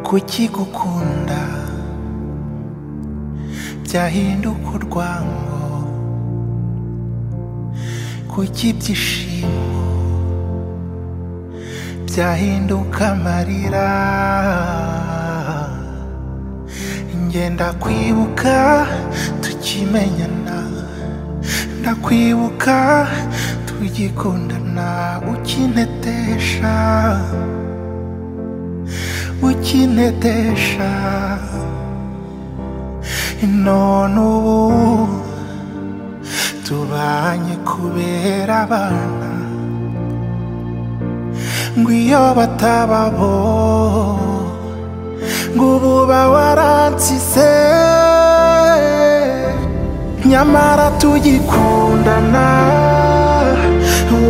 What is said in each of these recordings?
kuki gukunda byahinduka urwango kuki ibyishimo byahinduka amarira ngenda kwibuka tukimenyana ndakwibuka tugikundana ukintetesha ukintetesha none ubu tubanye kubera abana ngo iyo batababo ngo ubu bawaransize nyamara tugikundana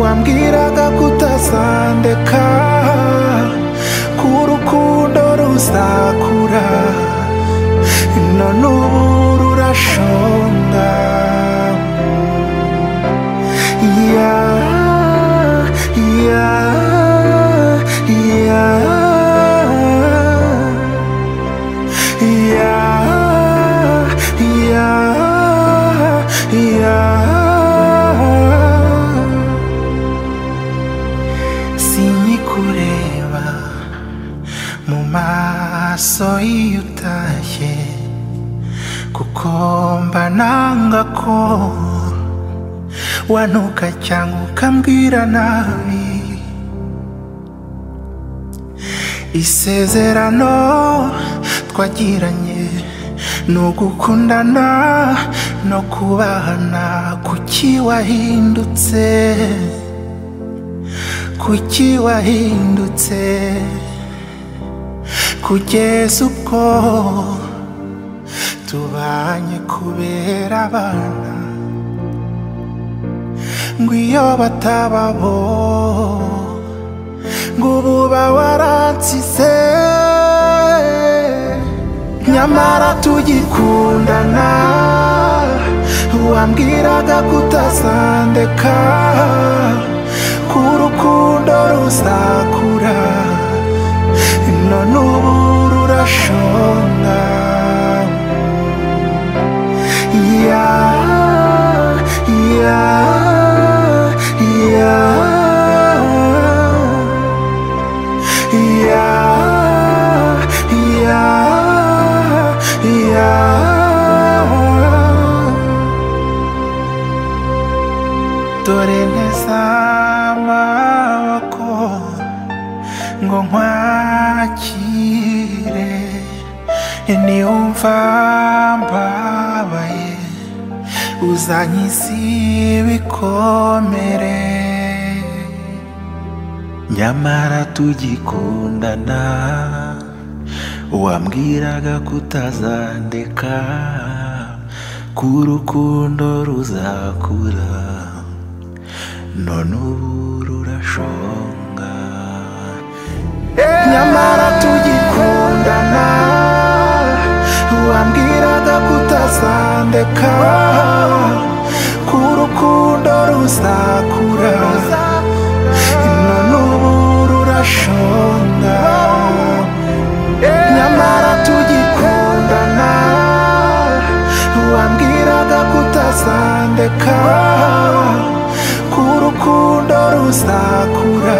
wambwiraga kutazandeka ko urukundo ruzakura none ubu rurashonga ya ya ya ya ya ya sinyikureba mu maso iyo utashye kuko mba nanga ko wanuka cyangwa ukambwira nabi isezerano twagiranye ni ugukundana no kubahana kuki wahindutse kuki wahindutse kugeza ubwo tubanye kubera abana ngo iyo batababo ngo ubu bawaransize nyamara tugikundana wambwiraga kutazandeka ko urukundo ruzakura none ubu rurashonga ya ya ya ya ya ya dore neza amaboko ngo nkwakire niwumva mbabaye uzankiza ibikomere nyamara tugikundana wambwiraga kutazandeka ko urukundo ruzakura none ubu rurashonga nyamara tugikundana wambwiraga kutazandeka ko urukundo ruzakura none ubu rurashonga nyamara tugikundana wambwiraga kutazandeka ko urukundo ruzakura